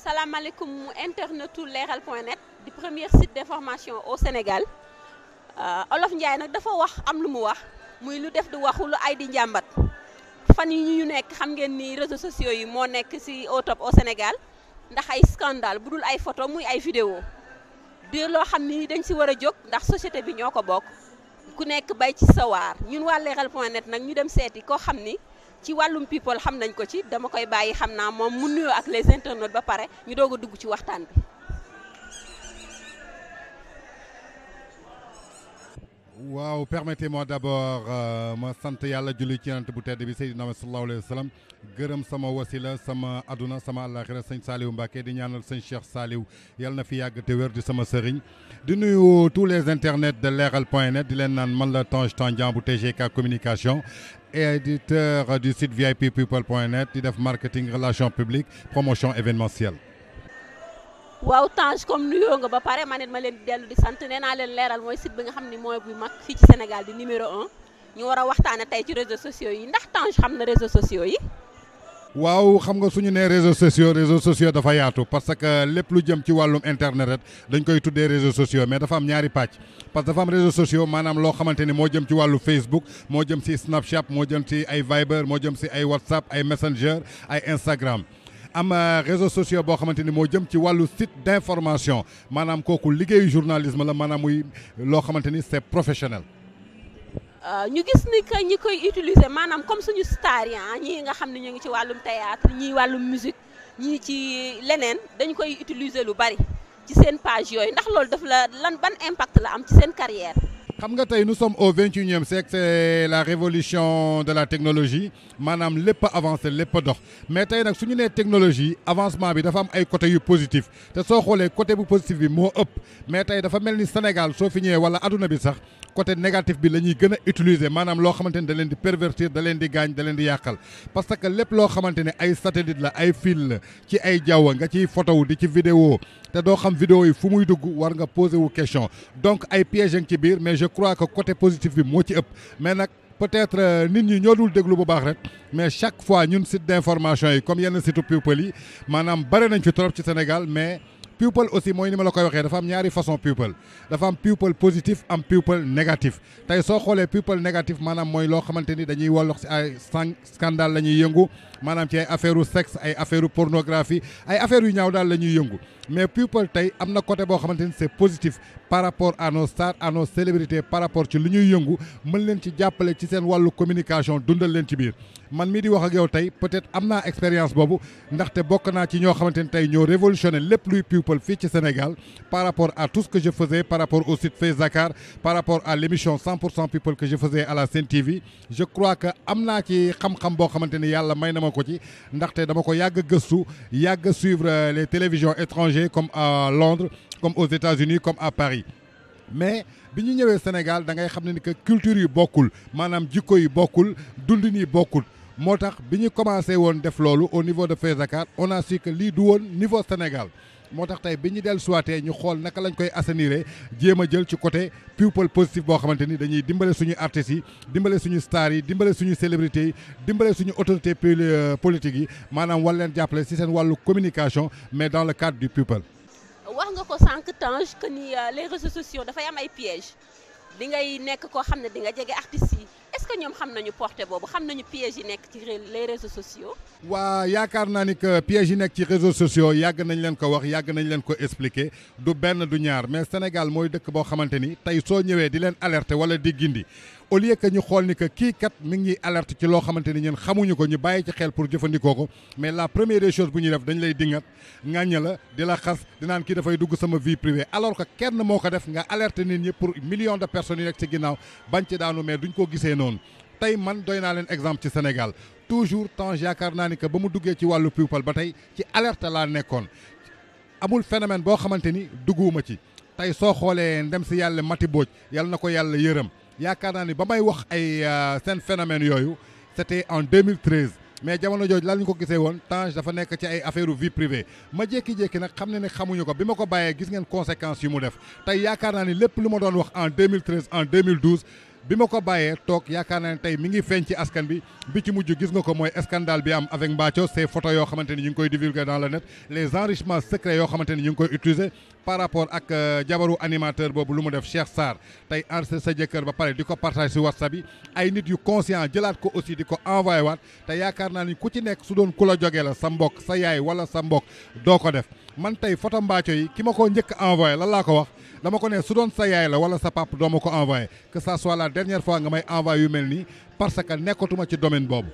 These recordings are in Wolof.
salaamaaleykum internetu leeral point net di premier site d'information au Sénégal Olof Ndiaye nag dafa wax am lu mu wax muy lu def di waxu lu ay di njàmbat fan yi ñu nekk xam ngeen ni réseaux sociaux yi moo nekk ci au top au Sénégal ndax ay scandale bu dul ay photo muy ay vidéo di loo xam ni dañ ci war a jóg ndax société bi ñoo ko bokk ku nekk bay ci sawaar ñun waa leeral point net nag ñu dem seeti koo xam ni ci wàllum people xam nañ ko ci dama koy bàyyi xam naa moom mu nuyoo ak les internautes ba pare ñu doog a dugg ci waxtaan bi. waaw permettez-moi d'abord ma sant yàlla julli ci yonent bu tedd bi Seydina Muhammad sallallahu alayhi wa sallam gërëm sama wasila sama aduna sama àllaaxira sëñ Saliou Mbacké di ñaanal sëñ Cheikh Saliou yàlla na fi yàgg te wér di sama sëriñ di nuyu tous les internets de leeral point net di leen naan man la Tange Tandian bu TGK communication éditeur du site VIP people point net di def marketing relations publiques promotion événementielle waaw Tange comme nuyoo nga ba pare man it ma leen di dellu di sant nee naa leen leeral mooy site bi nga xam ni mooy bu mag fii ci Sénégal di numéro un ñu war a waxtaane tey ci réseaux sociaux yi ndax Tange xam na réseaux sociaux yi. waaw xam nga suñu nee réseaux sociaux réseaux sociaux dafa yaatu parce que lépp lu jëm ci wàllum internet rek dañ koy tuddee réseaux sociaux mais dafa am ñaari pàcc parce que dafa am réseaux sociaux maanaam loo xamante ni moo jëm ci wàllu Facebook moo jëm ci Snapchat moo jëm ci ay Viber moo jëm ci ay WhatsApp ay Messenger ay Instagram. am réseaux sociaux boo xamante ni moo jëm ci wàllu site d'information maanaam kooku liggéeyu journalisme la maanaam muy loo xamante ni c'est professionnel. ñu gis ni que ñi koy utiliser maanaam comme suñu star yi ñii nga xam ne ñu ngi ci wàllum théâtre ñii wàllum musique ñii ci leneen dañu koy utiliser lu bari ci seen page yooyu ndax loolu daf la lan ban impact la am ci seen carrière. xam nga tey nous sommes au vingt et unième siècle c'est la révolution de la technologie maanaam lépp a avancé lépp a dox mais tey nag su ñu nee technologie avancement bi dafa am ay côté yu positif te soo xoolee côté bu positif bi moo ëpp mais tey dafa mel ni Sénégal soo fi ñëwee wala adduna bi sax côté négatif bi la ñuy gën a utiliser maanaam loo xamante ni da leen di pervertir da leen di gaañ da leen di yàqal parce que lépp loo xamante ne ay satellite la ay fil la ci ay jaww nga ciy photo di ci vidéo te doo xam vidéo yi fu muy dugg war nga poser wu question donc ay pièges ci biir mais je crois que côté positif bi moo ci ëpp mais nag peut-être nit ñi ñoo dul déglu bu baax rek mais chaque fois ñun site d'information yi comme yenn site people yi maanaam bare nañ fi trop ci Sénégal mais people aussi mooy ni ma la koy waxee dafa am ñaari façon people dafa am people positif am people négatif tey soo xoolee people négatif maanaam mooy loo xamante ni dañuy wollox ci ay scandale la ñuy yëngu maanaam ci ay affaire u sexe ay affaire u pornographie ay affaires yu ñaaw daal la ñuy yëngu mais people tey am na côté boo xamante ni c'est positif par rapport à nos stars à nos célébrités par rapport ci lu ñuy yëngu mën leen ci jàppale ci seen wàllu communication dundal leen ci biir man mii di wax ak yow tey peut-être am naa expérience boobu ndaxte bokk naa ci ñoo xamante ni tey ñoo révolutionné lépp luy people fii ci Sénégal par rapport à tout ce que je faisais par rapport au site Face Dakar par rapport à l'émission 100% people que je faisais à la Sen TV je crois que am naa ci xam-xam boo xamante ni yàlla may na ma ko ci ndaxte dama ko yàgg gëstu yàgg suivre les télévisions étrangères comme à Londres comme aux États-Unis comme à Paris mais bi ñu ñëwee Sénégal da ngay xam ne ni que culture yi bokkul maanaam jikko yi bokkul dundin yi bokkul moo tax bi ñu commencé woon def loolu au niveau de Face Dakar on a su que lii du woon niveau Sénégal moo tax tey bi ñu dellu suwaatee ñu xool naka lañ koy assainir jéem a jël ci côté people positif boo xamante ni dañuy dimbale suñu artistes yi dimbale suñu stars yi dimbale suñu célébrités yi dimbale suñu autorités politiques yi maanaam war leen jàppale ci seen wàllu communication mais dans le cadre du people. wax nga ko sànq Tange que ni les réseaux sociaux dafay am ay pièges di ngay nekk koo xam ne di nga jege artistes yi est-ce que ñoom xam nañu portée boobu xam nañu pièges yi nekk ci les réseaux sociaux. waa yaakaar naa ni que pièges yi nekk ci réseaux sociaux yàgg nañ leen ko wax yàgg nañ leen ko expliquer du benn du ñaar mais Sénégal mooy dëkk boo xamante ni tey soo ñëwee di leen alerter wala di gindi au lieu que ñu xool ni que kii kat mi ngi alerte ci loo xamante ni ñun xamuñu ko ñu bàyyi ci xel pour jëfandikoo ko mais la première des choses bu ñuy def dañ lay dingat ŋàñña la di la xas di naan kii dafay dugg sama vie privée alors que kenn moo ko def nga alerter nit ñi pour millions de personnes yi nekk ci ginnaaw bañ ci daanu mais duñ ko gisee noonu tey man doy naa leen exemple ci Sénégal toujours temps yaakaar naa ni que ba mu duggee ci wàllu people ba tey ci alerte laa nekkoon amul phénomène boo xamante ni dugguwuma ci tey soo xoolee ndem si yàlla Mati Booj yàlla na ko yàlla yërëm yaakaar naa ni ba may wax ay seen phénomène yooyu c'était en 2013 mais jamono jooju lan ñu ko gisee woon Tange dafa nekk ci ay affaire vie privée ma jékki-jékki nag xam ne ne xamuñu ko bi ma ko bàyyee gis ngeen conséquences yu mu def tey yaakaar naa ni lépp lu ma doon wax en 2013 en 2012 bi ma ko bàyyee toog yaakaar naa ne tey mi ngi feeñ ci askan bi bi ci mujj gis nga ko mooy scandale bi am avec Mbathio ces photos yoo xamante ni ñu ngi koy divulguer dans le net les enrichements secrets yoo xamante ni ñu ngi koy utiliser par rapport ak jabaru animateur boobu lu mu def Cheikh Sarr tey enregistré sa jëkkër ba pare di ko partage si WhatsApp yi ay nit yu conscient jëlaat ko aussi di ko envoyé waat te yaakaar naa ni ku ci nekk su doon ku la jógee la sa mbokk sa yaay wala sa mbokk doo ko def man tey photo Mbathio yi ki ma ko njëkk envoyé lan laa ko wax dama ko ne su doon sa yaay la wala sa pap doo ma ko envoyé que ça soit la dernière fois nga may envoyé yu mel nii parce que nekkatuma ci domaine boobu.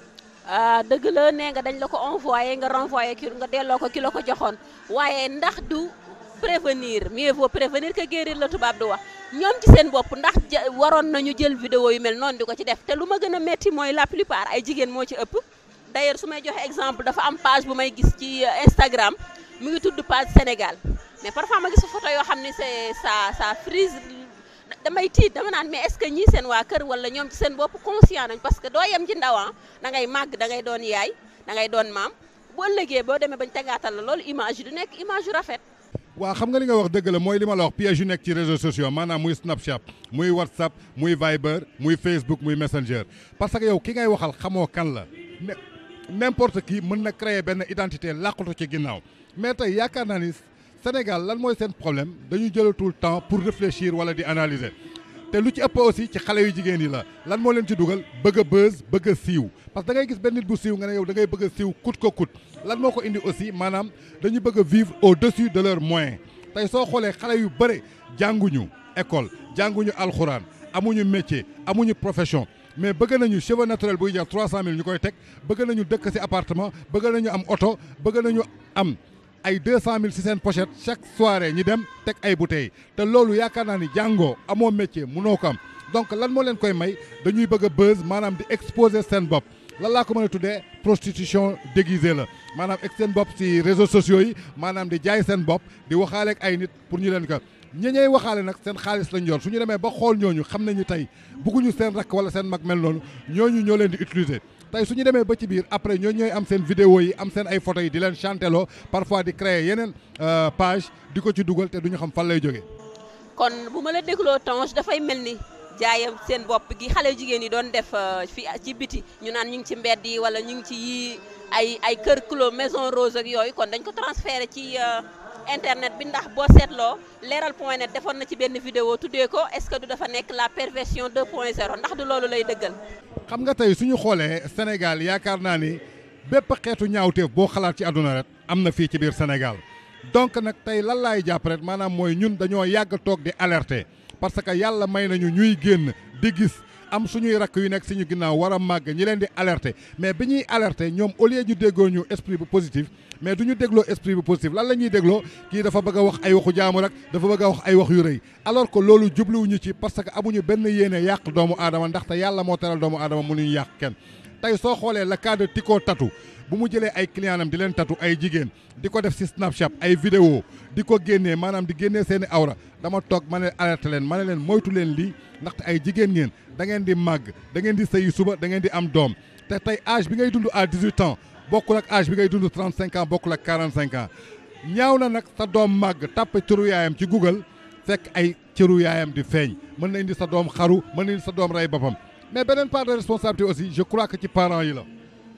dëgg la nee nga dañ la ko envoyé nga renvoyé ki nga delloo ko ki la ko joxoon waaye ndax du prévenir mieux vaut prévenir que guérir la tubaab du wax ñoom ci seen bopp ndax waroon nañu jël vidéo yu mel noonu di ko ci def te lu ma gën a métti mooy la plupart ay jigéen moo ci ëpp. d'ailleurs su may joxe exemple dafa am page bu may gis ci Instagram mu ngi tudd page Sénégal mais parfois ma gis photo yoo xam ne c'est ça ça frise damay tiit dama naan mais est-ce que ñii seen waa kër wala ñoom ci seen bopp conscient nañ parce que doo yem ci ndaw da ngay màgg da ngay doon yaay da ngay doon maam boo ëllëgee boo demee bañ tegaatal la loolu image yi du nekk image yu rafet. waaw xam nga li nga wax dëgg la mooy li ma la wax piège yu nekk ci réseaux sociaux maanaam muy Snapchat muy WhatsApp muy Viber muy Facebook muy Messenger parce que yow ki ngay waxal xamoo kan la ne n'importe qui mën na créer benn identité làqatu ci ginnaaw mais tey yaakaar naa ni Sénégal lan mooy seen problème dañu jëlatul temps pour réfléchir wala di analyser te lu ci ëpp aussi ci xale yu jigéen yi la lan moo leen ci dugal bëgg a buzz bëgg a siiw parce que da ngay gis benn nit bu siiw nga ne yow da ngay bëgg a siiw coûte que coûte lan moo ko indi aussi maanaam dañu bëgg a vivre au-dessus de leurs moyens tey soo xoolee xale yu bëre jànguñu école jànguñu alxuraan amuñu métier amuñu profession mais bëgg nañu cheveux naturel buy jar 300000 ñu koy teg bëgg nañu dëkk ci appartement bëgg nañu am oto bëgg nañu am ay 200000 ci seen pochette chaque soirée ñi dem teg ay bouteilles te loolu yaakaar naa ni jàngoo amoo métier mënoo ko am donc lan moo leen koy may dañuy bëgg a buzz maanaam di exposer seen bopp lan laa ko mën a tuddee prostitution déguisée la maanaam ek seen bopp ci réseaux sociaux yi maanaam di jaay seen bopp di waxaale ak ay nit pour ñu leen ko ñi ñey waxaale nag seen xaalis lañ yor su ñu demee ba xool ñooñu xam nañu tey bugguñu seen rakk wala seen mag mel noonu ñooñu ñoo leen di utiliser tey su ñu demee ba ci biir après ñooñu ñooy am seen vidéo yi am seen ay photos yi di leen chanteloo parfois di créer yeneen page di ko ci dugal te duñu xam fan lay jógee. kon bu ma la dégloo Tange dafay mel ni jaayam seen bopp gi xale jigéen yi doon def fi ci biti ñu naan ñu ngi ci mbedd yi wala ñu ngi ci yii ay ay kër clos maison rose ak yooyu kon dañ ko transféré ci. internet bi ndax boo seetloo leeral point net defoon na ci benn vidéo tuddee ko est-ce que du dafa nekk la perversion 2.0 ndax du loolu lay dëggal. xam nga tey suñu xoolee Sénégal yaakaar naa ni bépp xeetu ñaawteef boo xalaat ci àdduna rek am na fii ci biir Sénégal donc nag tey lan laay jàpp rek maanaam mooy ñun dañoo yàgg toog di alerter parce que yàlla may nañu ñuy génn di gis. am suñuy rakk yu nekk suñu ginnaaw war a màgg ñi leen di alerter mais bi ñuy alerter ñoom au lieu ñu déggoo ñu esprit bu positif mais du ñu dégloo esprit bu positif lan la ñuy dégloo kii dafa bëgg a wax ay waxu jaamu rek dafa bëgg a wax ay wax yu rëy alors que loolu jubluwuñu ci parce que amuñu benn yéene yàq doomu aadama ndaxte yàlla moo teral doomu aadama mënuñu yàq kenn tey soo xoolee le cas de Tico Tatou bu mu jëlee ay client am di leen tatu ay jigéen di ko def ci Snapchat ay vidéo di ko génnee maanaam di génnee seeni awra dama toog ma ne alerté leen ma ne leen moytu leen lii ndaxte ay jigéen ngeen da ngeen di màgg da ngeen di sëyi suba da ngeen di am doom te tey âge bi ngay dund à 18 ans bokkul ak âge bi ngay dund 35 ans bokkul ak 45 ans ñaaw na nag sa doom màgg tàppe cëru yaayam ci Google fekk ay cëru yaayam di feeñ mën na indi sa doom xaru mën na indi sa doom rey boppam mais beneen part de responsabilité aussi je crois que ci parents yi la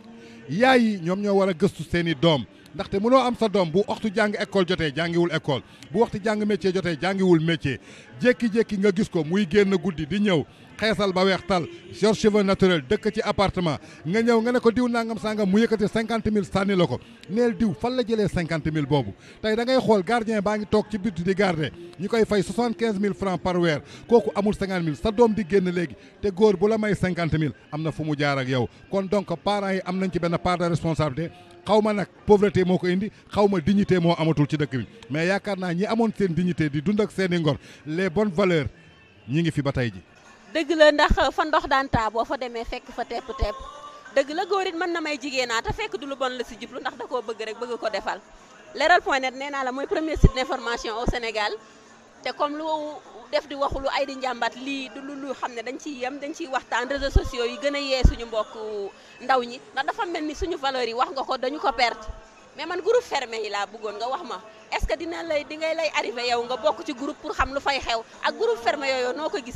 yaay yi ñoom ñoo war a gëstu seeni doom ndaxte mënoo am sa doom bu waxtu jàng école jotee jàngiwul école bu waxtu jàng métier jotee jàngiwul métier jékki-jékki nga gis ko muy génn guddi di ñëw xeesal ba weex tal yor cheveux naturel dëkk ci appartement nga ñëw nga ne ko diw nangam sangam mu yëkkati cinquante mille sànni la ko neel diw fan la jëlee cinquante mille boobu tey da ngay xool gardien baa ngi toog ci biti di garder ñu koy fay soixante quinze mille francs par weer kooku amul cinquante mille sa doom di génn léegi te góor bu la may cinquante mille am na fu mu jaar ak yow kon donc parents yi am nañ ci benn part de responsabilité xaw ma nag pauvreté moo ko indi xaw ma dignité moo amatul ci dëkk bi mais yaakaar naa ñi amoon seen dignité di dund ak seen i ngor les bonnes valeurs ñi ngi fi ba tey ji dëgg la ndax fa ndox daan taa boo fa demee fekk fa tepp tepp dëgg la góor it mën na may jigéenaa te fekk du lu bon la si jublu ndax da koo bëgg rek bëgg ko defal leral point net nee naa la mooy premier site d'information au Sénégal te comme lu def di waxu lu ay di njàmbat lii du lu xam ne dañ ciy yem dañ ciy waxtaan réseaux sociaux yi gën a yee suñu mbokk ndaw ñi ndax dafa mel ni suñu valeurs yi wax nga ko dañu ko perte mais man groupe fermé yi laa bëggoon nga wax ma est ce que dina lay di ngay lay arrivé yow nga bokk ci groupe pour xam lu fay xew ak groupe fermé yooyu noo ko gisee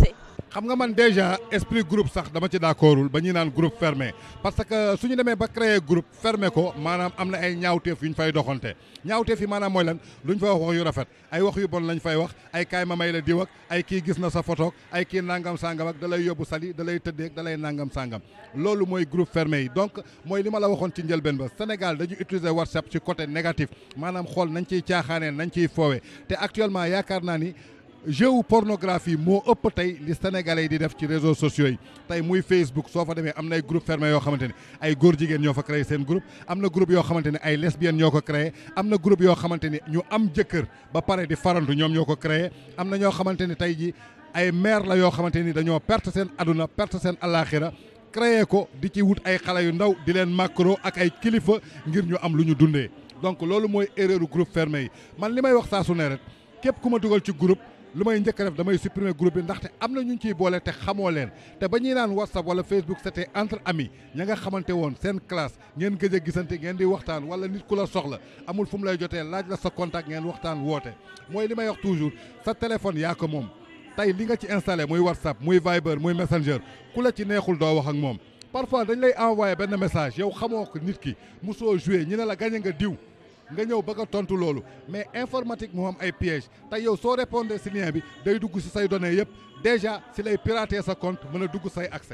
xam nga man déjà esprit groupe sax dama ci d'accordul ba ñuy naan groupe fermé parce que suñu demee ba créer groupe fermé ko maanaam am na ay ñaawteef yu ñu fay doxante ñaawteef yi maanaam mooy lan luñ fay wax wax yu rafet ay wax yu bon lañ fay wax ay kaay ma may la diw ak ay kii gis na sa photo ay kii nangam sangam ak da lay yóbbu sali da lay tëddeeg da lay nangam sangam loolu mooy groupe fermé yi donc mooy li ma la waxoon ci njëlbeen ba Sénégal dañu utiliser WhatsApp ci côté négatif maanaam xool nañ ciy caaxaanee nañ ciy foowee te actuellement yaakaar naa ni jeu pornographie moo ëpp tey li sénégalais yi di def ci réseaux sociaux yi tey muy Facebook soo fa demee am na ay groupe fermé yoo xamante ne ay góor jigéen ñoo fa créé seen groupe am na groupe yoo xamante ne ay lesbiennes ñoo ko créé am na groupe yoo xamante ni ñu am jëkkër ba pare di farantu ñoom ñoo ko créé am na ñoo xamante ni tey ji ay maire la yoo xamante ni dañoo perte seen aduna perte seen alaxira créé ko di ci wut ay xale yu ndaw di leen macro ak ay kilifa ngir ñu am lu ñu dundee donc loolu mooy erreur groupe fermé yi man li may wax saa su ne rek képp ku ma dugal ci groupe lu may njëkk a def damay supprimer groupe bi ndaxte am na ñu ciy boole te xamoo leen te ba ñuy naan whatsapp wala facebook c'était entre amis ña nga xamante woon seen classe ngeen gëj a gisante ngeen di waxtaan wala nit ku la soxla amul fu mu lay jotee laaj la sa contact ngeen waxtaan woote mooy li may wax toujours sa téléphone yaa ko moom tey li nga ci installé muy whatsapp muy viber muy messenger ku la ci neexul doo wax ak moom parfois dañ lay envoyé benn message yow xamoo ko nit ki mosoo joué ñu ne la gañe nga diw nga ñëw bëgg a tontu loolu mais informatique moo am ay piège te yow soo répondre si lien bi day dugg si say données yëpp déjà si lay pirater sa compte mën a dugg say accès.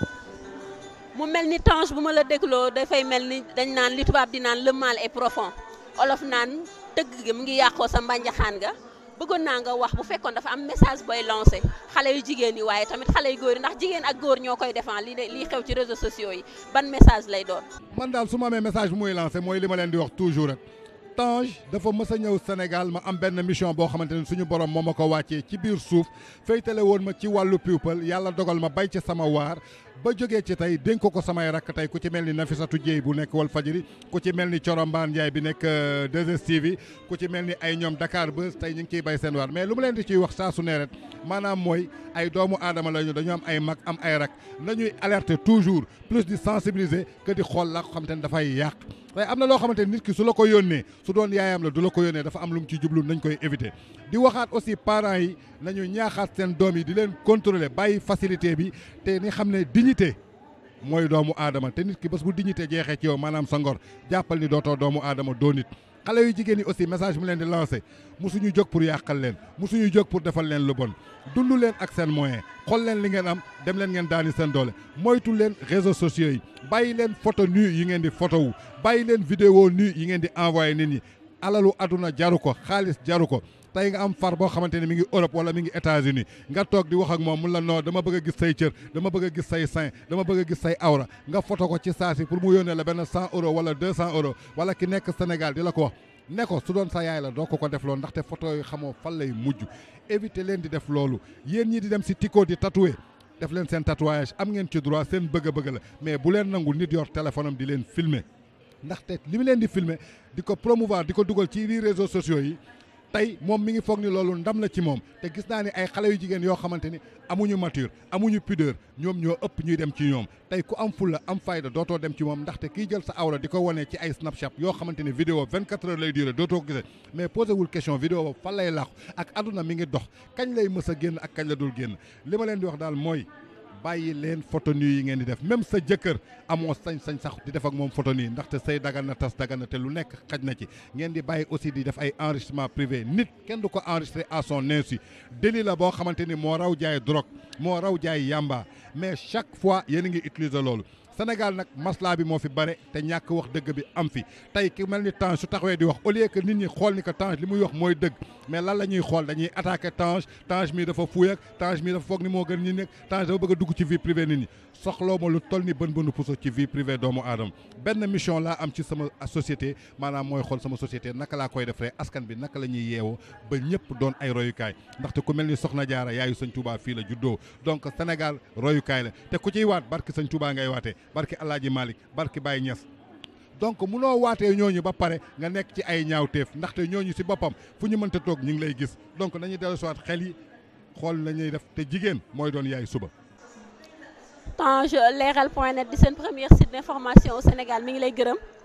mu mel ni Tange bu ma la dégloo dafay mel ni dañ naan li tubaab di naan le mal est profond olof naan tëgg gi mu ngi yàqoo sa mbànjaxaan nga bëggoon naa nga wax bu fekkoon dafa am message booy lancé xale yu jigéen yi waaye tamit xale yu góor yi ndax jigéen ak góor ñoo koy défend li lii xew ci réseaux sociaux yi ban message lay doon. man daal su ma amee message bu muy lancé mooy li ma leen di wax toujours rek. Tange dafa mës a ñëw Sénégal ma am benn mission boo xamante ne suñu borom moo ma ko wàccee ci biir suuf féytale woon ma ci wàllu people yàlla dogal ma bay ci sama waar ba jógee ci tey dénk ko ko samay rakk tey ku ci mel ni Nafisatu Dieye bu nekk Walf Fadjri ku ci mel ni Corombaan Ndiaye bi nekk 2STV ku ci mel ni ay ñoom Dakar Buzz tey ñu ngi ciy bay seen waar mais lu mu leen di ciy wax saa su ne rek maanaam mooy ay doomu aadama lañu dañu am ay mag am ay rak nañuy alerter toujours plus di sensibiliser que di xool la ko xamante ne dafay yàq waaye am na loo xamante ni nit ki su la ko yónnee su doon yaayam la du la ko yónnee dafa am lu mu ci jublu nañ koy éviter di waxaat aussi parents yi nañu ñaaxaat seen doom yi di leen contrôler bàyyi facilité bi te ni xam ne dignité mooy doomu aadama te nit ki bés bu dignité jeexee ci yow maanaam sa ngor jàppal ni dootoo doomu aadama doo nit xale yu jigéen yi aussi message mu leen di lancé musuñu jóg pour yàqal leen musuñu jóg pour defal leen lu bon dund leen ak seen moyen xool leen li ngeen am dem leen ngeen daani seen doole moytu leen réseaux sociaux yi bàyyi leen photo nu yi ngeen di photo wu bàyyi leen vidéo nu yi ngeen di envoyé nit ñi alalu aduna jaru ko xaalis jaru ko tey nga am far boo xamante ne mi ngi Europe wala mi ngi États-Unis nga toog di wax ak moom mun la noo dama bëgg a gis say cër dama bëgg a gis say sein dama bëgg a gis say awra nga photo ko ci saa si pour mu yónnee la benn cent euros wala deux cent euros wala ki nekk Sénégal di la ko wax ne ko su doon sa yaay la doo ko ko def loolu ndaxte photo yi xamoo fan lay mujj éviter leen di def loolu yéen ñi di dem si Tico di tatouer def leen seen tatouage am ngeen ci droit seen bëgg-bëgg la mais bu leen nangu nit yor téléphone am di leen filmer ndaxte li mu leen di filmer di ko promouvoir di ko dugal ci biir réseaux sociaux yi tey moom mi ngi foog ni loolu ndam la ci moom te gis naa ni ay xale yu jigéen yoo xamante ni amuñu mature amuñu pudeur ñoom ñoo ëpp ñuy dem ci ñoom tey ku am fulla am fayda dootoo dem ci moom ndaxte kiy jël sa awra di ko wane ci ay snapchat yoo xamante ni vidéo 24 heures lay duré dootoo ko gisee mais posé wul question vidéo boobu fan lay làqu ak aduna mi ngi dox kañ lay mës a génn ak kañ la dul génn li ma leen di wax daal mooy bàyyi leen photo nu yi ngeen di def même sa jëkkër amoo sañ-sañ sax di def ak moom photo nii ndaxte say dagan na tas dagan na te lu nekk xaj na ci ngeen di bàyyi aussi di def ay enregistrement privé nit kenn du ko enregistré à son insu délit la boo xamante ni moo raw jaay drogue moo raw jaay yamba mais chaque fois yéen a ngi utiliser loolu Sénégal nag maslaa bi moo fi bare te ñàkk wax dëgg bi am fi tey ki mel ni Tange su taxawee di wax au lieu que nit ñi xool ni que Tange li muy wax mooy dëgg mais lan la ñuy xool dañuy attaqué Tange Tange mii dafa fuy ak Tange mii dafa foog ni moo gën ñi nekk Tange dafa bëgg a dugg ci vie privée nit ñi soxloo ma lu toll ni bën bënu puso ci vie privée doomu aadama benn mission laa am ci sama société maanaam mooy xool sama société naka laa koy defee askan bi naka la ñuy yeewoo ba ñëpp doon ay royukaay ndaxte ku mel ni Soxna Jaara yaayu Sëñ Touba fii la juddoo donc Sénégal royukaay la te ku ciy waat barki Sëñ Touba ngay waatee barki Alaaji Malick barki Baye Niass donc munoo waatee ñooñu ba pare nga nekk ci ay ñaawteef ndaxte ñooñu si boppam fu ñu mënta toog ñu ngi lay gis donc nañuy dellu si waat xel yi xool nañuy def te jigéen mooy doon yaay suba. Tange leeral point net di seen premier site d'information au Sénégal mi ngi lay gërëm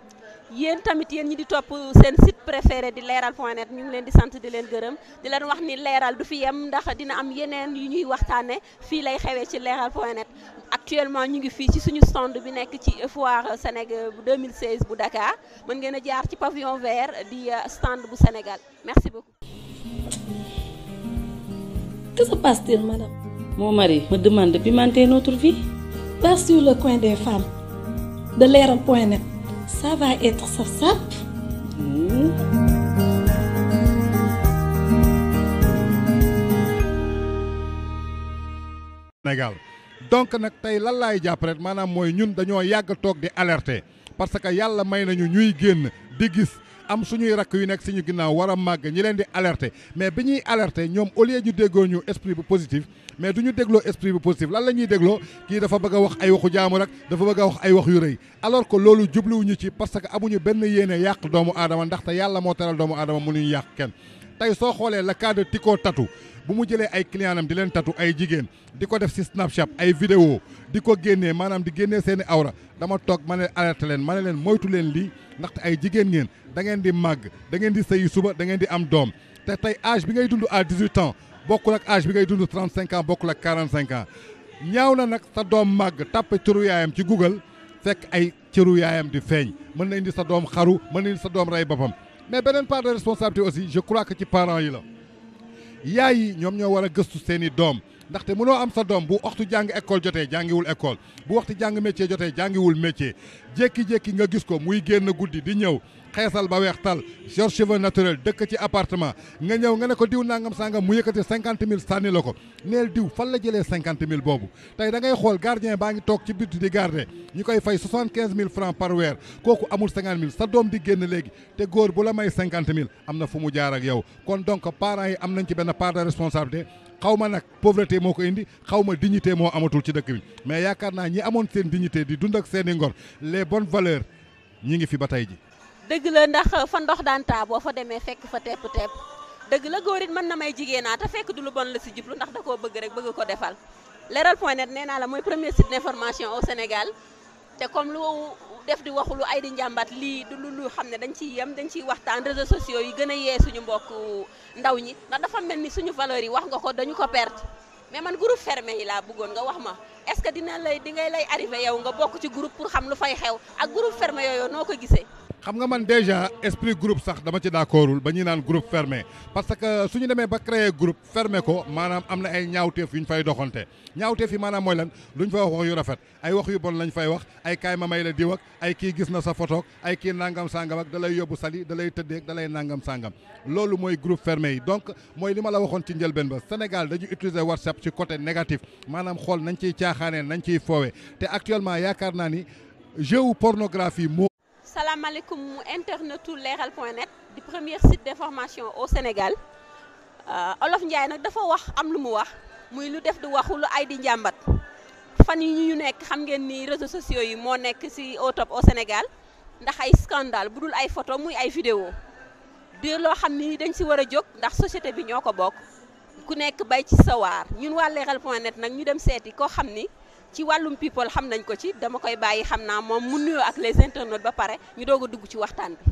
yéen tamit yéen ñi di topp seen site préféré di leeral point net ñu ngi leen di sant di leen gërëm di leen wax ni leeral du fi yem ndax dina am yeneen yu ñuy waxtaane fii lay xewee ci leeral point net actuellement ñu ngi fii ci suñu stand bi nekk ci foire Sénégal bu 2016 bu Dakar mën ngeen a jaar ci pavillon vert di stand bu Sénégal merci beaucoup. Que se passe-t-il, madame Mon mari me demande de pimenter notre vie. Pas sur le coin des femmes de leral.net. Ça va être ça, ça. Sénégal donc nag tey lan laay jàpp rek maanaam mooy ñun dañoo yàgg toog di alerter parce que yàlla may nañu ñuy génn di gis am suñuy rakk yu nekk suñu ginnaaw war a màgg ñi leen di alerter mais bi ñuy alerter ñoom au lieu ñu déggoo ñu esprit bu positif mais du ñu dégloo esprit bu positif lan la ñuy dégloo kii dafa bëgg a wax ay waxu jaamu rek dafa bëgg a wax ay wax yu rëy alors que loolu jubluwuñu ci parce que amuñu benn yéene yàq doomu aadama ndaxte yàlla moo teral doomu aadama mënuñu yàq kenn tey soo xoolee le cas de Tico Tatou bu mu jëlee ay clientam di leen tatu ay jigéen di ko def si Snapchat ay vidéo di ko génnee maanaam di génnee seen i awra dama toog ma ne alerté leen ma ne leen moytu leen lii ndaxte ay jigéen ngeen da ngeen di màgg da ngeen di sëyi suba da ngeen di am doom te tey âge bi ngay dund à 18 ans bokkul ak âge bi ngay dund 35 ans bokkul ak 45 ans ñaaw na nag sa doom màgg tàppe cëru yaayam ci Google fekk ay cëru yaayam di feeñ mën na indi sa doom xaru mën na indi sa doom rey boppam mais beneen part de responsabilité aussi je crois que ci parents yi la yaay yi ñoom ñoo war a gëstu seen i doom ndaxte mënoo am sa doom bu waxtu jàng école jotee jàngiwul école bu waxtu jàng métier jotee jàngiwul métier jékki-jékki nga gis ko muy génn guddi di ñëw xeesal ba weex tal yor cheveux naturel dëkk ci appartement nga ñëw nga ne ko diw nangam sangam mu yëkkati cinquante mille sànni la ko neel diw fan la jëlee cinquante mille boobu tey da ngay xool gardien baa ngi toog ci biti di garder ñu koy fay soixante quinze mille francs par weer kooku amul cinquante mille sa doom di génn léegi te góor bu la may cinquante mille am na fu mu jaar ak yow kon donc parents yi am nañ ci benn part de responsabilité xaw ma nag pauvreté moo ko indi xaw ma dignité moo amatul ci dëkk bi mais yaakaar naa ñi amoon seen dignité di dund ak seen i ngor les bonnes valeurs ñi ngi fi ba tey ji dëgg la ndax fa ndox daan taa boo fa demee fekk fa tepp tepp dëgg la góor it mën na may jigéenaa te fekk du lu bon la si jublu ndax da koo bëgg rek bëgg ko defal leral point net nee naa la mooy premier site d'information au Sénégal te comme lu def di waxu lu ay di njàmbat lii du lu lu xam ne dañ ciy yem dañ ciy waxtaan réseaux sociaux yi gën a yee suñu mbokk ndaw ñi ndax dafa mel ni suñu valeurs yi wax nga ko dañu ko perte mais man groupe fermé yi laa bëggoon nga wax ma est-ce que dina lay di ngay lay arrivé yow nga bokk ci groupe pour xam lu fay xew ak groupe fermé yooyu noo ko gisee xam nga man déjà esprit groupe sax dama ci d'accordul ba ñuy naan groupe fermé parce que suñu demee ba créer groupe fermé ko maanaam am na ay ñaawteef yu ñu fay doxante ñaawteef yi maanaam mooy lan luñ fay wax wax yu rafet ay wax yu bon lañ fay wax ay kaay ma may la diw ak ay kii gis na sa photo ay kii nangam sangam ak da lay yóbbu sali da lay tëddeeg da lay nangam sangam loolu mooy groupe fermé yi donc mooy li ma la waxoon ci njëlbeen ba Sénégal dañu utiliser WhatsApp ci côté négatif maanaam xool nañ ciy caaxaanee nañ ciy foowe te actuellement yaakaar naa ni jeu pornographie moo salaamaaleykum internetu leeral point net di premier site d'information au Sénégal Olof Ndiaye nag dafa wax am lu mu wax muy lu def di waxu lu ay di njàmbat fan yi ñu nekk xam ngeen ni réseaux sociaux yi moo nekk ci au top au Sénégal ndax ay scandale bu dul ay photo muy ay vidéo di loo xam ni dañ ci war a jóg ndax société bi ñoo ko bokk ku nekk bay ci sawaar ñun waa leeral point net nag ñu dem seeti koo xam ni ci wàllum people xam nañ ko ci dama koy bàyyi xam naa moom mu nuyoo ak les internautes ba pare ñu doog a dugg ci waxtaan bi.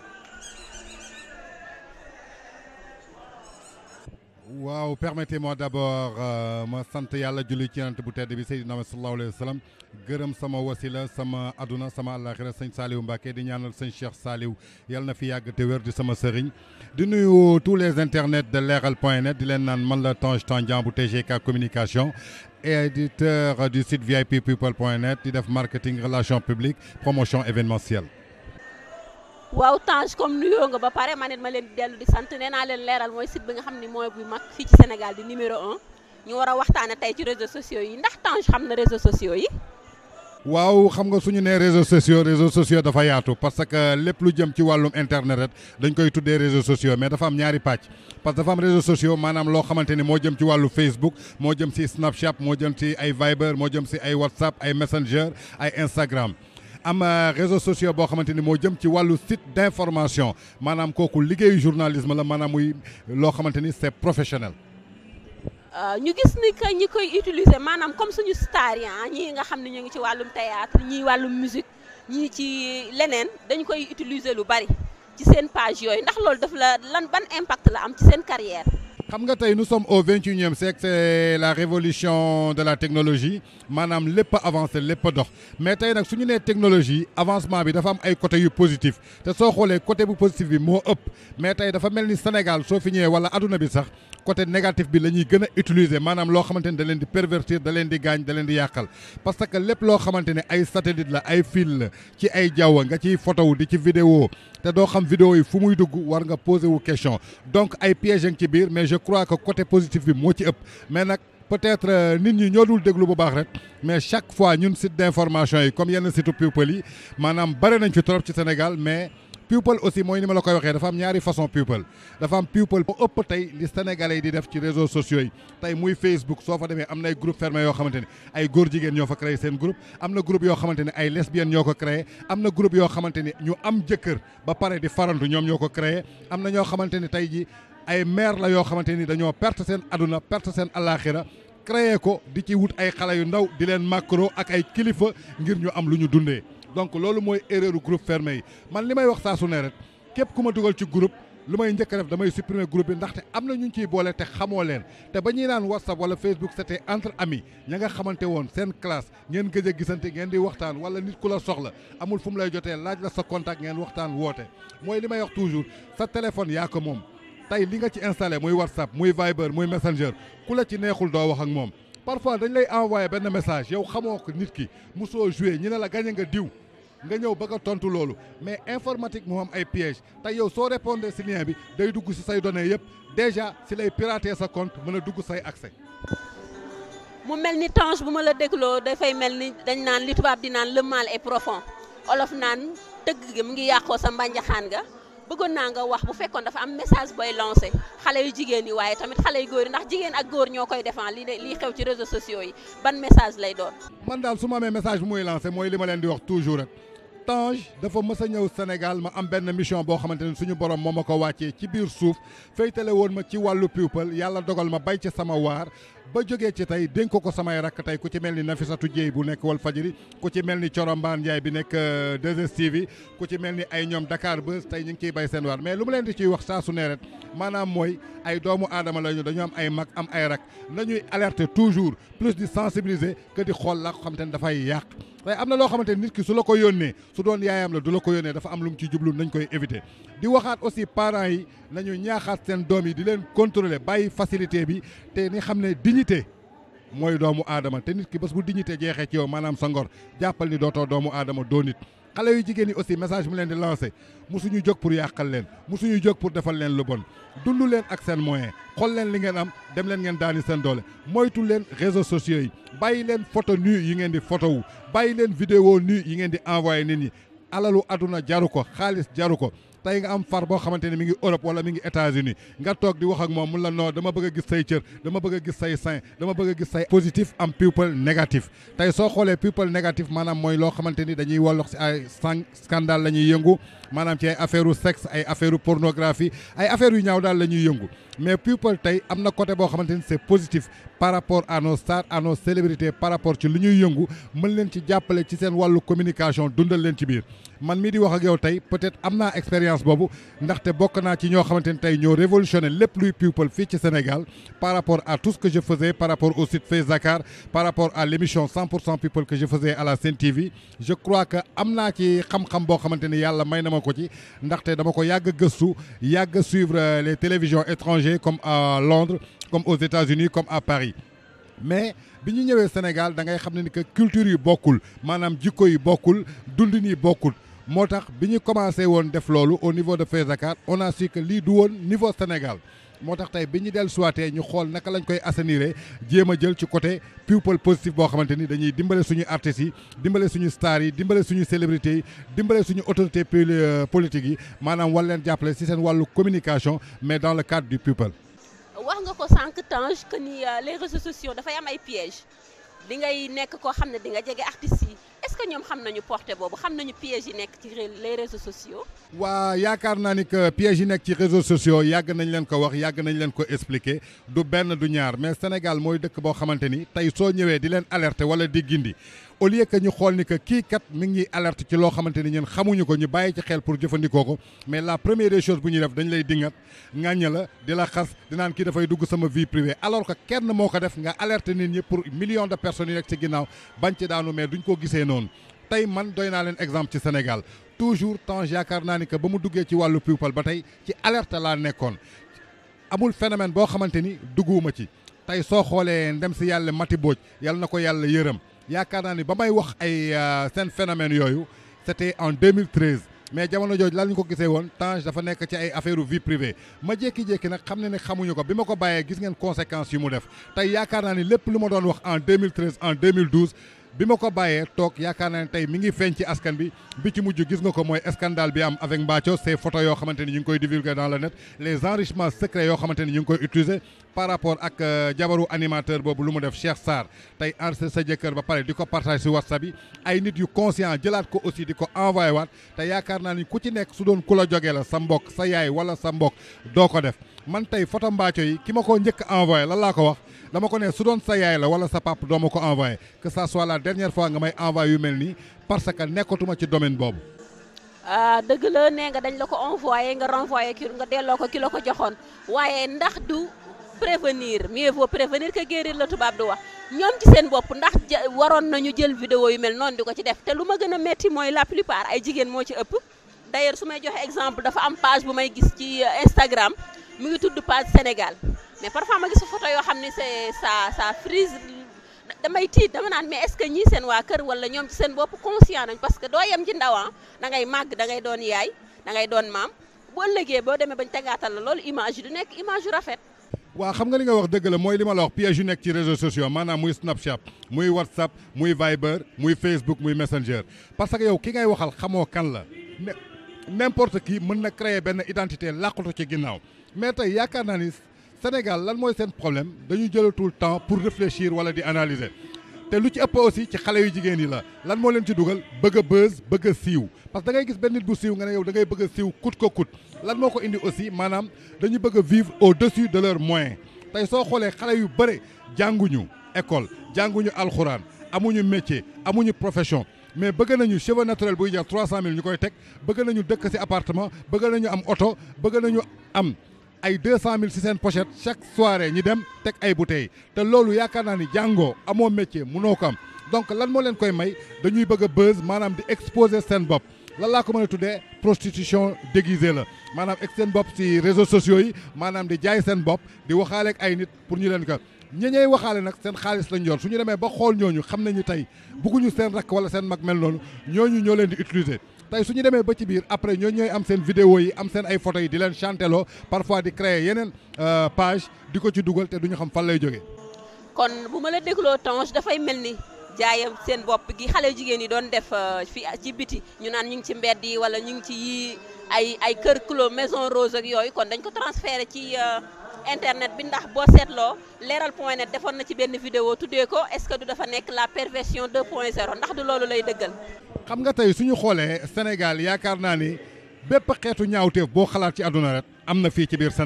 waaw permettez-moi d'abord ma sant yàlla julli ci yonent bu tedd bi Seydina Muhammad sallallahu alayhi wa sallam gërëm sama wasila sama aduna sama àllaaxira sëñ Saliou Mbacké di ñaanal sëñ Cheikh Saliou yàlla na fi yàgg te wér di sama sëriñ di nuyu tous les internets de leeral point net di leen naan man la Tange Tandian bu TGK communication éditeur du site VIP people point net di def marketing relations publiques promotion événementielle waaw Tange comme nuyoo nga ba pare man it ma leen di dellu di sant nee naa leen leeral mooy site bi nga xam ne mooy bu mag fii ci Sénégal di numéro un ñu war a waxtaane tey ci réseaux sociaux yi ndax Tange xam na réseaux sociaux yi waaw xam nga suñu nee réseaux sociaux réseaux sociaux dafa yaatu parce que lépp lu jëm ci wàllum internet rek dañ koy tuddee réseaux sociaux mais dafa am ñaari pàcc parce que dafa am réseaux sociaux maanaam loo xamante ni moo jëm ci wàllu Facebook moo jëm ci Snapchat moo jëm ci ay Viber moo jëm ci ay WhatsApp ay Messenger ay Instagram am réseaux sociaux boo xamante ni moo jëm ci wàllu site d'information maanaam kooku liggéeyu journalisme la maanaam muy loo xamante ni c'est professionnel. ñu gis ni que ñi koy utiliser maanaam comme suñu star yi ñii nga xam ne ñu ngi ci wàllum théâtre ñii wàllum musique ñii ci leneen dañ koy utiliser lu bari ci seen page yooyu ndax loolu daf la lan ban impact la am ci seen carrière xam nga tey nous sommes au vingt et unième siècle c'est la révolution de la technologie maanaam lépp a avancé lépp a dox mais tey nag su ñu nee technologie avancement bi dafa am ay côté yu positif te soo xoolee côté bu positif bi moo ëpp mais tey dafa mel ni Sénégal soo fi ñëwee wala adduna bi sax côté négatif bi la ñuy gën a utiliser maanaam loo xamante ni da leen di pervertir da leen di gaañ da leen di yàqal parce que lépp loo xamante ne ay satellite la ay fil la ci ay jaww nga ciy photo di ci vidéo te doo xam vidéo yi fu muy dugg war nga poser wu question donc ay pièges ci biir mais je crois que côté positif bi moo ci ëpp mais nag peut-être nit ñi ñoo dul déglu bu baax rek mais chaque fois ñun site d'information yi comme yenn site people yi maanaam bare nañ fi trop ci Sénégal mais people aussi mooy ni ma la koy waxee dafa am ñaari façon people dafa am people moo ëpp tey li sénégalais yi di def ci réseaux sociaux yi tey muy Facebook soo fa demee am na ay groupe fermé yoo xamante ne ay góor jigéen ñoo fa créé seen groupe am na groupe yoo xamante ne ay lesbiennes ñoo ko créé am na groupe yoo xamante ni ñu am jëkkër ba pare di farantu ñoom ñoo ko créé am na ñoo xamante ni tey ji ay maire la yoo xamante ni dañoo perte seen aduna perte seen alaxira créé ko di ci wut ay xale yu ndaw di leen macro ak ay kilifa ngir ñu am lu ñu dundee donc loolu mooy erreur groupe fermé yi man li may wax saa su ne rek képp ku ma dugal ci groupe lu may njëkk a def damay supprimer groupe bi ndaxte am na ñu ñu ciy boole te xamoo leen te ba ñuy naan whatsapp wala facebook c'était entre amis ña nga xamante woon seen classe ngeen gëj a gisante ngeen di waxtaan wala nit ku la soxla amul fu mu lay jotee laaj la sa contact ngeen waxtaan woote mooy li may wax toujours sa téléphone yaa ko moom tey li nga ci installé muy whatsapp muy viber muy messenger ku la ci neexul doo wax ak moom parfois dañ lay envoyé benn message yow xamoo ko nit ki musoo joué ñi ne la gañe nga diw nga ñëw bëgg a tontu loolu mais informatique moo am ay piège te yow soo répondre si lien bi day dugg si say données yëpp déjà si lay pirater sa compte mën a dugg say accès. mu mel ni Tange bu ma la dégloo dafay mel ni dañ naan li tubaab di naan le mal est profond olof naan tëgg gi mu ngi yàqoo sa mbànjaxaan nga bëggoon naa nga wax bu fekkoon dafa am message booy lancé xale yu jigéen yi waaye tamit xale yu góor yi ndax jigéen ak góor ñoo koy défend li lii xew ci réseaux sociaux yi ban message lay doon. man daal su ma amee message bu muy lancé mooy li ma leen di wax toujours rek Tange dafa mës a ñëw Sénégal ma am benn mission boo xamante ne suñu borom moo ma ko wàccee ci biir suuf féytale woon ma ci wàllu people yàlla dogal ma bay ci sama waar ba jógee ci tey dénk ko ko samay rakk tey ku ci mel ni Nafisatu Dieye bu nekk wal fajiri ku ci mel ni Corombaan Ndiaye bi nekk 2STV ku ci mel ni ay ñoom Dakar Buzz tey ñu ngi ciy bay seen waar mais lu mu leen di ciy wax saa su ne rek maanaam mooy ay doomu aadama la ñu dañu am ay mag am ay rak nañuy alerter toujours plus di sensibiliser que di xool la ko xamante ne dafay yàq tey am na loo xamante ni nit ki su la ko yónnee su doon yaayam la du la ko yónnee dafa am lu mu ci jublu nañ koy éviter di waxaat aussi parents yi nañu ñaaxaat seen doom yi di leen contrôler bàyyi facilité bi te ni xam ne dignité mooy doomu aadama te nit ki bés bu dignité jeexee ci yow maanaam sa ngor jàppal ni dootoo doomu aadama doo nit xale yu jigéen yi aussi message mu leen di lancé musuñu jóg pour yàqal leen musuñu jóg pour defal leen lu bon dund leen ak seen moyen xool leen li ngeen am dem leen ngeen daani seen doole moytu leen réseaux sociaux yi bàyyi leen photo nu yi ngeen di photo wu bàyyi leen vidéo nu yi ngeen di envoyé nit ñi alalu aduna jaru ko xaalis jaru ko tey nga am far boo xamante ne mi ngi Europe wala mi ngi États-Unis nga toog di wax ak moom mun la noo dama bëgg a gis say cër dama bëgg a gis say sein dama bëgg a gis say positif am people négatif tey soo xoolee people négatif maanaam mooy loo xamante ni dañuy wollox si ay sang scandale la ñuy yëngu maanaam ci ay affaire u sexe ay affaire u pornographie ay affaire yu ñaaw daal la ñuy yëngu mais people tey am na côté boo xamante ni c'est positif par rapport à nos stars à nos célébrités par rapport ci lu ñuy yëngu mën leen ci jàppale ci seen wàllu communication dundal leen ci biir man mii di wax ak yow tey peut-être am naa expérience boobu ndaxte bokk naa ci ñoo xamante ni tey ñoo révolutionné lépp luy people fii ci Sénégal par rapport à tout ce que je faisais par rapport au site Face Dakar par rapport à l'émission 100% people que je faisais à la Sen TV je crois que am naa ci xam-xam boo xamante ni yàlla may na ma ko ci ndaxte dama ko yàgg gëstu yàgg suivre les télévisions étrangères comme à Londres comme aux États-Unis comme à Paris mais bi ñu ñëwee Sénégal da ngay xam ne ni que culture yi bokkul maanaam jikko yi bokkul dundin yi bokkul moo tax bi ñu commencé woon def loolu au niveau de Face Dakar on a su que lii du woon niveau Sénégal moo tax tey bi ñu dellu suwaatee ñu xool naka lañ koy assainir jéem a jël ci côté people positif boo xamante ni dañuy dimbale suñu artistes yi dimbale suñu stars yi dimbale suñu célébrités yi dimbale suñu autorité politique yi maanaam war leen jàppale ci seen wàllu communication mais dans le cadre du people. wax nga ko sànq Tange que ni les réseaux sociaux dafay am ay pièges di ngay nekk koo xam ne di nga jege artistes yi est-ce que ñoom xam nañu portée boobu xam nañu pièges yi nekk ci les réseaux sociaux. waa yaakaar naa ni que pièges yi nekk ci réseaux sociaux yàgg nañ leen ko wax yàgg nañ leen ko expliquer du benn du ñaar mais Sénégal mooy dëkk boo xamante ni tey soo ñëwee di leen alerter wala di gindi au lieu que ñu xool ni que kii kat mi ngi alerte ci loo xamante ni ñun xamuñu ko ñu bàyyi ci xel pour jëfandikoo ko mais la première des choses bu ñuy def dañ lay dingat ŋàñña la di la xas di naan kii dafay dugg sama vie privée alors que kenn moo ko def nga alerte nit ñi pour millions de personnes yi nekk ci ginnaaw bañ ci daanu mais duñ ko gisee noonu tey man doy naa leen exemple ci Sénégal toujours temps yaakaar naa ni que ba mu duggee ci wàllu people ba tey ci alerte laa nekkoon amul phénomène boo xamante ni dugguwuma ci tey soo xoolee ndem si yàlla Mati Booj yàlla na ko yàlla yërëm yaakaar naa ni ba may wax ay seen phénomène yooyu c'était en 2013 mais jamono jooju lan ñu ko gisee woon Tange dafa nekk ci ay affaire vie privée ma jékki-jékki nag xam ne ne xamuñu ko bi ma ko bàyyee gis ngeen conséquences yu mu def tey yaakaar naa ni lépp lu ma doon wax en 2013 en 2012 bi ma ko bàyyee toog yaakaar naa ne tey mi ngi feeñ ci askan bi bi ci mujj gis nga ko mooy scandale bi am avec Mbathio ces photos yoo xamante ni ñu ngi koy divulguer dans le net les enrichements secrets yoo xamante ni ñu ngi koy utiliser par rapport ak jabaru animateur boobu lu mu def Cheikh Sarr tey enregistré sa jëkkër ba pare di ko partage si WhatsApp yi ay nit yu conscient jëlaat ko aussi di ko envoyé waat te yaakaar naa ni ku ci nekk su doon ku la jógee la sa mbokk sa yaay wala sa mbokk doo ko def man tey photo Mbathio yi ki ma ko njëkk envoyé lan laa ko wax dama ko ne su doon sa yaay la wala sa pap doo ma ko envoyé que ça soit la dernière fois nga may envoyé yu mel nii parce que nekkatuma ci domaine boobu. dëgg la nee nga dañ la ko envoyé nga renvoyé ki nga delloo ko ki la ko joxoon waaye ndax du prévenir mieux vaut prévenir que guérir la tubaab di wax ñoom ci seen bopp ndax waroon nañu jël vidéo yu mel noonu di ko ci def te lu ma gën a metti mooy la plupart ay jigéen moo ci ëpp d'ailleurs su may joxe exemple dafa am page bu may gis ci Instagram mu ngi tudd page Sénégal mais parfois ma gis photo yoo xam ne c'est ça ça frise damay tiit dama naan mais est-ce que ñii seen waa kër wala ñoom ci seen bopp conscient nañ parce que doo yem ci ndawan da ngay màgg da ngay doon yaay da ngay doon maam bu ëllëgee boo demee bañ tegaatal la loolu image du nekk image yu rafet waaw xam nga li nga wax dëgg la mooy li ma la wax piège yu nekk ci réseaux sociaux maanaam muy Snapchat muy WhatsApp muy Viber muy Facebook muy Messenger parce que yow ki ngay waxal xamoo kan la n'importe qui mën na créer benn identité làqatu ci ginnaaw mais tey yaakaar naa ni Sénégal lan mooy seen problème dañu jëlatul temps pour réfléchir wala di analyser te lu ci ëpp aussi ci xale yu jigéen yi la lan moo leen ci dugal bëgg a buzz bëgg a siiw parce que da ngay gis benn nit bu siiw nga ne yow da ngay bëgg a siiw coûte que coûte lan moo ko indi aussi maanaam dañu bëgg a vivre au-dessus de leurs moyens tey soo xoolee xale yu bëre jànguñu école jànguñu alxuraan amuñu métier amuñu profession mais bëgg nañu cheveux naturel buy jar 300000 ñu koy teg bëgg nañu dëkk ci appartement bëgg nañu am oto bëgg nañu am ay 200000 ci seen pochette chaque soirée ñi dem teg ay bouteilles te loolu yaakaar naa ni jàngoo amoo métier mënoo ko am donc lan moo leen koy may dañuy bëgg a buzz maanaam di exposer seen bopp lan laa ko mën a tuddee prostitution déguisée la maanaam ek seen bopp ci réseaux sociaux yi maanaam di jaay seen bopp di waxaale ak ay nit pour ñu leen ko ñi ñey waxaale nag seen xaalis lañ yor su ñu demee ba xool ñooñu xam nañu tey bugguñu seen rakk wala seen mag mel noonu ñooñu ñoo leen di utiliser tey su ñu demee ba ci biir après ñooñu ñooy am seen vidéo yi am seen ay photos yi di leen chanteloo parfois di créer yeneen page di ko ci dugal te duñu xam fan lay jógee. kon bu ma la dégloo Tange dafay mel ni jaayam seen bopp gi xale jigéen yi doon def fi ci biti ñu naan ñu ngi ci mbedd yi wala ñu ngi ci yii ay ay kër clos maison rose ak yooyu kon dañ ko transféré ci. internet bi ndax boo seetloo leeral point net defoon na ci benn vidéo tuddee ko est-ce que du dafa nekk la perversion 2 point 0 ndax du loolu lay dëggal. xam nga tey suñu xoolee Sénégal yaakaar naa ni bépp xeetu ñaawteef boo xalaat ci àdduna rek am na fii ci biir Sénégal